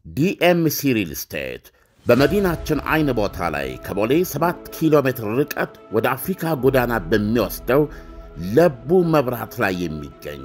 ዲኤምሲ ሪል ስቴት በመዲናችን አይን ቦታ ላይ ከቦሌ 7 ኪሎ ሜትር ርቀት ወደ አፍሪካ ጎዳና በሚወስደው ለቡ መብራት ላይ የሚገኝ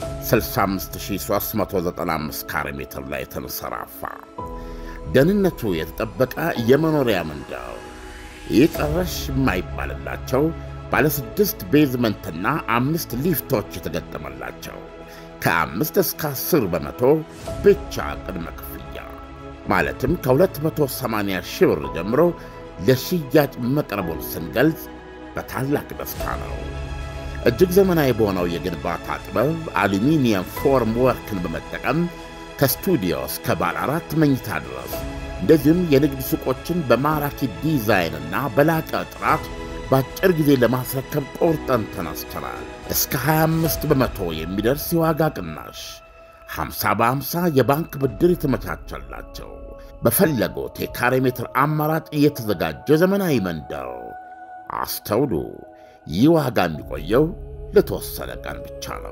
65395 ካሬ ሜትር ላይ የተንሰራፋ ደህንነቱ የተጠበቀ የመኖሪያ መንደር ይቀረሽ የማይባልላቸው ባለ ስድስት ቤዝመንትና አምስት ሊፍቶች የተገጠመላቸው ከአምስት እስከ አስር በመቶ ብቻ ቅድመ ክፍያ ማለትም ከ280 ሺህ ብር ጀምሮ ለሽያጭ መቅረቡን ስንገልጽ በታላቅ ደስታ ነው። እጅግ ዘመናዊ በሆነው የግንባታ ጥበብ አሉሚኒየም ፎርም ወርክን በመጠቀም ከስቱዲዮ እስከ ባለ አራት መኝታ ድረስ እንደዚሁም የንግድ ሱቆችን በማራኪ ዲዛይንና በላቀ ጥራት በአጭር ጊዜ ለማስረከብ ቆርጠን ተነስተናል። እስከ 25 በመቶ የሚደርስ የዋጋ ቅናሽ፣ 50 በ50 የባንክ ብድር የተመቻቸላቸው በፈለጉት የካሬ ሜትር አማራጭ እየተዘጋጀ ዘመናዊ መንደር። አስተውሉ፣ ይህ ዋጋ የሚቆየው ለተወሰነ ቀን ብቻ ነው።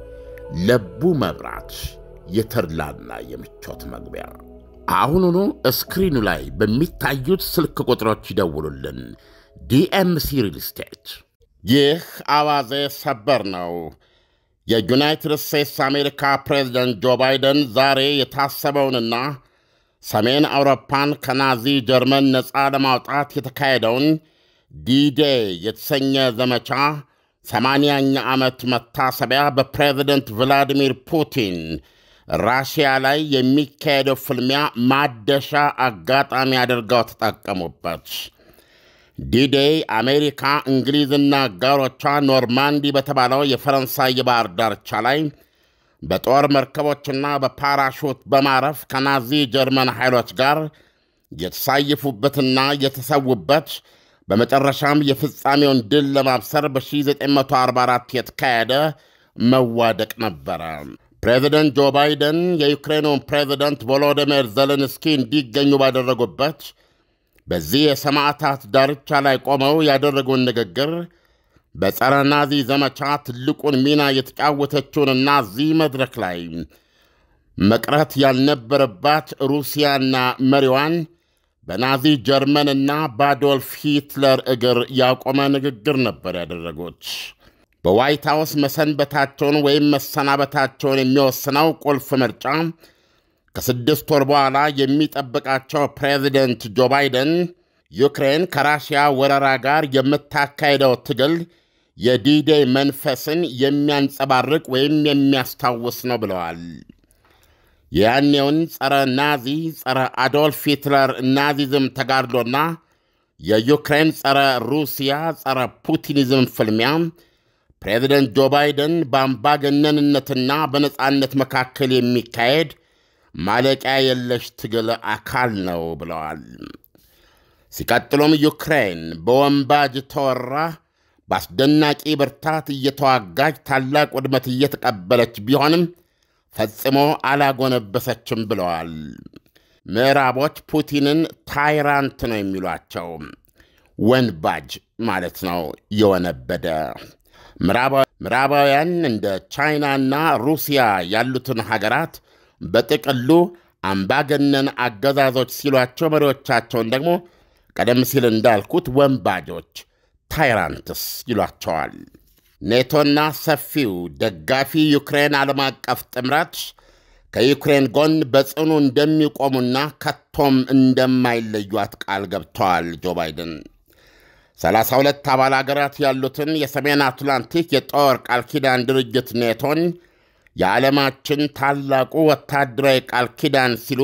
ለቡ መብራት የተድላና የምቾት መግቢያ። አሁኑኑ እስክሪኑ ላይ በሚታዩት ስልክ ቁጥሮች ይደውሉልን። ዲኤምሲ ሪል ስቴት። ይህ አዋዜ ሰበር ነው። የዩናይትድ ስቴትስ አሜሪካ ፕሬዝደንት ጆ ባይደን ዛሬ የታሰበውንና ሰሜን አውሮፓን ከናዚ ጀርመን ነፃ ለማውጣት የተካሄደውን ዲዴይ የተሰኘ ዘመቻ ሰማንያኛ ዓመት መታሰቢያ በፕሬዝደንት ቭላዲሚር ፑቲን ራሽያ ላይ የሚካሄደው ፍልሚያ ማደሻ አጋጣሚ አድርገው ተጠቀሙበት። ዲዴይ አሜሪካ፣ እንግሊዝና አጋሮቿ ኖርማንዲ በተባለው የፈረንሳይ የባህር ዳርቻ ላይ በጦር መርከቦችና በፓራሹት በማረፍ ከናዚ ጀርመን ኃይሎች ጋር የተሳየፉበትና የተሰዉበት በመጨረሻም የፍጻሜውን ድል ለማብሰር በ1944 የተካሄደ መዋደቅ ነበረ። ፕሬዚደንት ጆ ባይደን የዩክሬኑን ፕሬዚደንት ቮሎዲሚር ዘለንስኪ እንዲገኙ ባደረጉበት በዚህ የሰማዕታት ዳርቻ ላይ ቆመው ያደረጉን ንግግር በጸረ ናዚ ዘመቻ ትልቁን ሚና የተጫወተችውንና እዚህ መድረክ ላይ መቅረት ያልነበረባት ሩሲያና መሪዋን በናዚ ጀርመንና በአዶልፍ ሂትለር እግር ያቆመ ንግግር ነበር ያደረጉት። በዋይት ሃውስ መሰንበታቸውን ወይም መሰናበታቸውን የሚወስነው ቁልፍ ምርጫ ከስድስት ወር በኋላ የሚጠብቃቸው ፕሬዚደንት ጆ ባይደን ዩክሬን ከራሽያ ወረራ ጋር የምታካሄደው ትግል የዲዴይ መንፈስን የሚያንጸባርቅ ወይም የሚያስታውስ ነው ብለዋል። የያኔውን ጸረ ናዚ ጸረ አዶልፍ ሂትለር ናዚዝም ተጋድሎና የዩክሬን ጸረ ሩሲያ ጸረ ፑቲኒዝም ፍልሚያ ፕሬዚደንት ጆ ባይደን በአምባገነንነትና በነጻነት መካከል የሚካሄድ ማለቂያ የለሽ ትግል አካል ነው ብለዋል። ሲቀጥሉም ዩክሬን በወንባጅ ተወራ በአስደናቂ ብርታት እየተዋጋች ታላቅ ውድመት እየተቀበለች ቢሆንም ፈጽሞ አላጎነበሰችም ብለዋል። ምዕራቦች ፑቲንን ታይራንት ነው የሚሏቸው፣ ወንባጅ ማለት ነው፣ የወነበደ ምዕራባውያን እንደ ቻይናና ሩሲያ ያሉትን ሀገራት በጥቅሉ አምባገነን አገዛዞች ሲሏቸው መሪዎቻቸውን ደግሞ ቀደም ሲል እንዳልኩት ወንባጆች ታይራንትስ ይሏቸዋል። ኔቶና ሰፊው ደጋፊ ዩክሬን ዓለም አቀፍ ጥምረት ከዩክሬን ጎን በጽኑ እንደሚቆሙና ከቶም እንደማይለዩት ቃል ገብተዋል። ጆ ባይደን 32 አባል አገራት ያሉትን የሰሜን አትላንቲክ የጦር ቃል ኪዳን ድርጅት ኔቶን የዓለማችን ታላቁ ወታደራዊ ቃል ኪዳን ሲሉ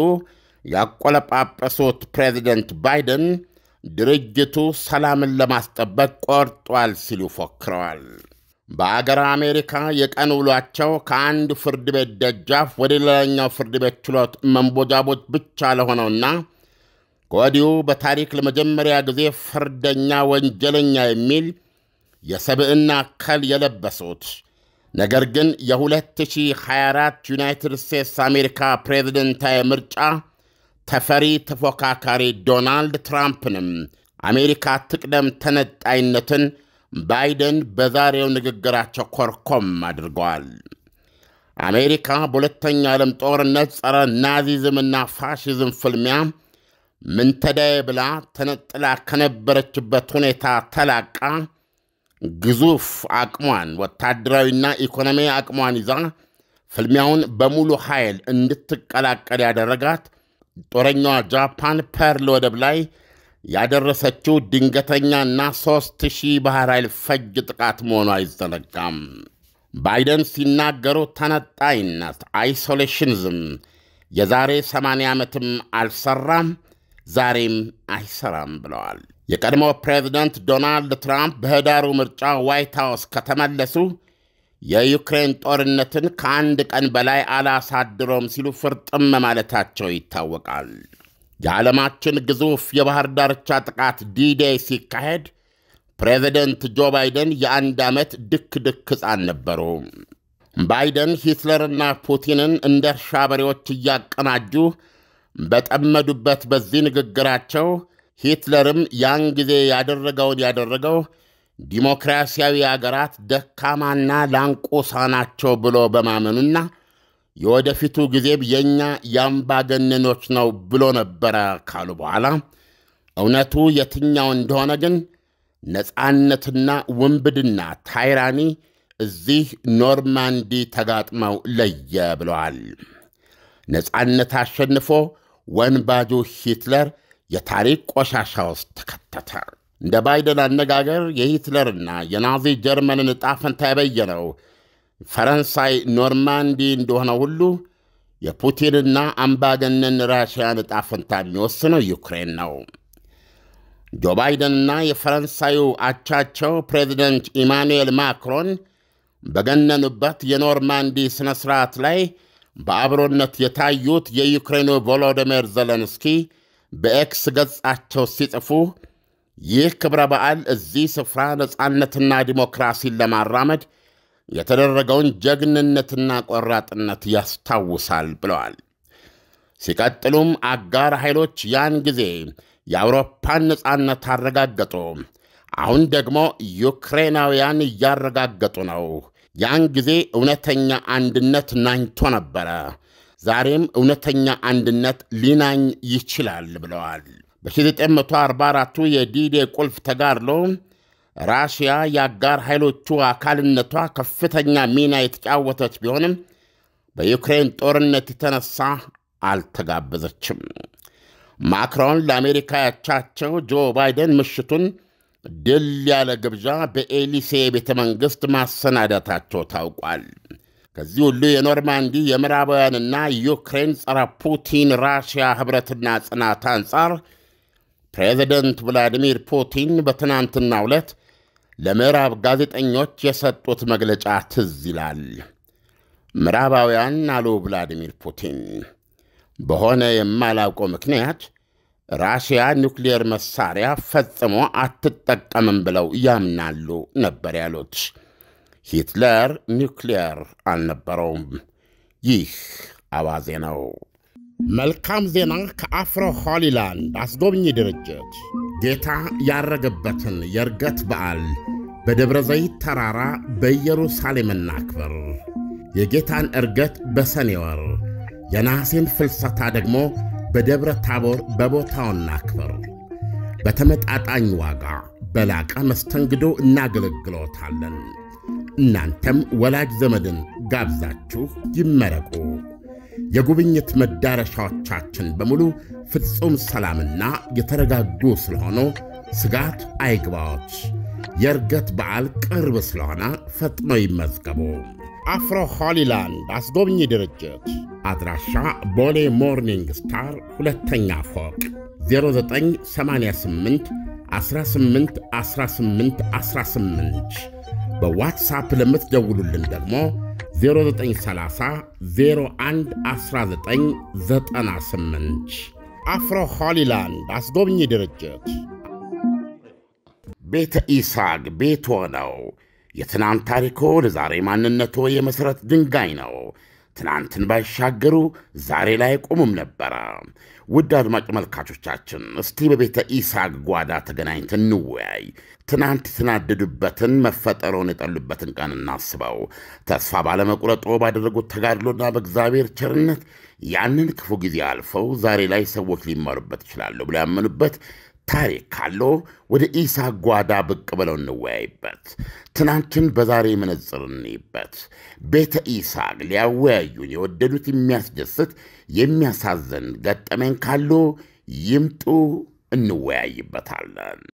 ያቆለጳጰሱት ፕሬዚደንት ባይደን ድርጅቱ ሰላምን ለማስጠበቅ ቆርጧል ሲሉ ፎክረዋል። በአገር አሜሪካ የቀን ውሏቸው ከአንድ ፍርድ ቤት ደጃፍ ወደ ሌላኛው ፍርድ ቤት ችሎት መንቦጃቦች ብቻ ለሆነውና ከወዲሁ በታሪክ ለመጀመሪያ ጊዜ ፍርደኛ ወንጀለኛ የሚል የሰብዕና ከል የለበሱት ነገር ግን የ2024 ዩናይትድ ስቴትስ አሜሪካ ፕሬዝደንታዊ ምርጫ ተፈሪ ተፎካካሪ ዶናልድ ትራምፕንም አሜሪካ ትቅደም ተነጣይነትን ባይደን በዛሬው ንግግራቸው ኮርኮም አድርገዋል። አሜሪካ በሁለተኛው ዓለም ጦርነት ጸረ ናዚዝምና ፋሽዝም ፍልሚያ ምንተዳዬ ብላ ተነጥላ ከነበረችበት ሁኔታ ተላቃ ግዙፍ አቅሟን ወታደራዊና ኢኮኖሚ አቅሟን ይዛ ፍልሚያውን በሙሉ ኃይል እንድትቀላቀል ያደረጋት ጦረኛዋ ጃፓን ፐርል ወደብ ላይ ያደረሰችው ድንገተኛና ሦስት ሺህ ባሕር ኃይል ፈጅ ጥቃት መሆኑ አይዘነጋም። ባይደን ሲናገሩ ተነጣይነት አይሶሌሽንዝም የዛሬ 80 ዓመትም አልሰራም፣ ዛሬም አይሰራም ብለዋል። የቀድሞ ፕሬዚደንት ዶናልድ ትራምፕ በህዳሩ ምርጫ ዋይት ሃውስ ከተመለሱ የዩክሬን ጦርነትን ከአንድ ቀን በላይ አላሳድረውም ሲሉ ፍርጥም ማለታቸው ይታወቃል። የዓለማችን ግዙፍ የባሕር ዳርቻ ጥቃት ዲዴይ ሲካሄድ ፕሬዚደንት ጆ ባይደን የአንድ ዓመት ድክ ድክ ሕፃን ነበሩ። ባይደን ሂትለርና ፑቲንን እንደ እርሻ በሬዎች እያቀናጁ በጠመዱበት በዚህ ንግግራቸው ሂትለርም ያን ጊዜ ያደረገውን ያደረገው ዲሞክራሲያዊ አገራት ደካማና ላንቆሳ ናቸው ብሎ በማመኑና የወደፊቱ ጊዜም የእኛ የአምባገነኖች ነው ብሎ ነበረ ካሉ በኋላ እውነቱ የትኛው እንደሆነ ግን ነፃነትና ውንብድና ታይራኒ እዚህ ኖርማንዲ ተጋጥመው ለየ ብለዋል። ነፃነት አሸንፎ ወንባጁ ሂትለር የታሪክ ቆሻሻ ውስጥ ተከተተ። እንደ ባይደን አነጋገር የሂትለርና የናዚ ጀርመንን ዕጣ ፈንታ የበየነው ፈረንሳይ ኖርማንዲ እንደሆነ ሁሉ የፑቲንና አምባገነን ራሽያን ዕጣ ፈንታ የሚወስነው ዩክሬን ነው። ጆ ባይደንና የፈረንሳዩ አቻቸው ፕሬዚደንት ኢማኑኤል ማክሮን በገነኑበት የኖርማንዲ ሥነ ሥርዓት ላይ በአብሮነት የታዩት የዩክሬኑ ቮሎዲሚር ዘለንስኪ በኤክስ ገጻቸው ሲጽፉ ይህ ክብረ በዓል እዚህ ስፍራ ነፃነትና ዲሞክራሲን ለማራመድ የተደረገውን ጀግንነትና ቆራጥነት ያስታውሳል ብለዋል። ሲቀጥሉም አጋር ኃይሎች ያን ጊዜ የአውሮፓን ነፃነት አረጋገጡ። አሁን ደግሞ ዩክሬናውያን እያረጋገጡ ነው። ያን ጊዜ እውነተኛ አንድነት ናኝቶ ነበረ። ዛሬም እውነተኛ አንድነት ሊናኝ ይችላል ብለዋል። በ1944ቱ የዲዴ ቁልፍ ተጋድሎ ራሽያ የአጋር ኃይሎቹ አካልነቷ ከፍተኛ ሚና የተጫወተች ቢሆንም በዩክሬን ጦርነት የተነሳ አልተጋበዘችም። ማክሮን ለአሜሪካ ያቻቸው ጆ ባይደን ምሽቱን ድል ያለ ግብዣ በኤሊሴ ቤተ መንግሥት ማሰናዳታቸው ታውቋል። ከዚህ ሁሉ የኖርማንዲ የምዕራባውያንና ዩክሬን ጸረ ፑቲን ራሽያ ኅብረትና ጽናት አንጻር ፕሬዚደንት ቭላዲሚር ፑቲን በትናንትናው ዕለት ለምዕራብ ጋዜጠኞች የሰጡት መግለጫ ትዝ ይላል። ምዕራባውያን አሉ ቭላዲሚር ፑቲን በሆነ የማላውቀው ምክንያት ራሽያ ኒውክሌር መሳሪያ ፈጽሞ አትጠቀምም ብለው ያምናሉ ነበር ያሉት። ሂትለር ኒውክሌር አልነበረውም። ይህ አዋዜ ነው። መልካም ዜና ከአፍሮ ሆሊላንድ አስጎብኚ ድርጅት ጌታ ያረገበትን የእርገት በዓል በደብረ ዘይት ተራራ በኢየሩሳሌም እናክብር። የጌታን እርገት በሰኔ ወር የነሐሴን ፍልሰታ ደግሞ በደብረ ታቦር በቦታው እናክብር። በተመጣጣኝ ዋጋ በላቀ መስተንግዶ እናገለግሎታለን። እናንተም ወላጅ ዘመድን ጋብዛችሁ ይመረቁ። የጉብኝት መዳረሻዎቻችን በሙሉ ፍጹም ሰላምና የተረጋጉ ስለሆኑ ስጋት አይግባዎች። የእርገት በዓል ቅርብ ስለሆነ ፈጥነው ይመዝገቡ። አፍሮ ሆሊላንድ አስጎብኚ ድርጅት አድራሻ ቦሌ ሞርኒንግ ስታር ሁለተኛ ፎቅ 0988 18 18 18 በዋትሳፕ ለምትደውሉልን ደግሞ 0930 01 1998 አፍሮ ሆሊላንድ አስጎብኚ ድርጅት ቤተ ኢሳቅ ቤት ሆነው የትናንት ታሪኮ ለዛሬ ማንነቶ የመሠረት ድንጋይ ነው። ትናንትን ባይሻገሩ ዛሬ ላይ ቆሙም ነበረ። ውድ አድማጭ መልካቾቻችን እስቲ በቤተ ኢሳቅ ጓዳ ተገናኝተን እንወያይ። ትናንት የተናደዱበትን መፈጠረውን የጠሉበትን ቀን እናስበው። ተስፋ ባለመቁረጦ ባደረጉት ተጋድሎና በእግዚአብሔር ቸርነት ያንን ክፉ ጊዜ አልፈው ዛሬ ላይ ሰዎች ሊማሩበት ይችላሉ ብለው ያመኑበት ታሪክ ካለው ወደ ኢሳቅ ጓዳ ብቅ ብለው እንወያይበት። ትናንትን በዛሬ መነጽር እንይበት። ቤተ ኢሳቅ ሊያወያዩን የወደዱት የሚያስደስት የሚያሳዝን ገጠመኝ ካለው ይምጡ፣ እንወያይበታለን።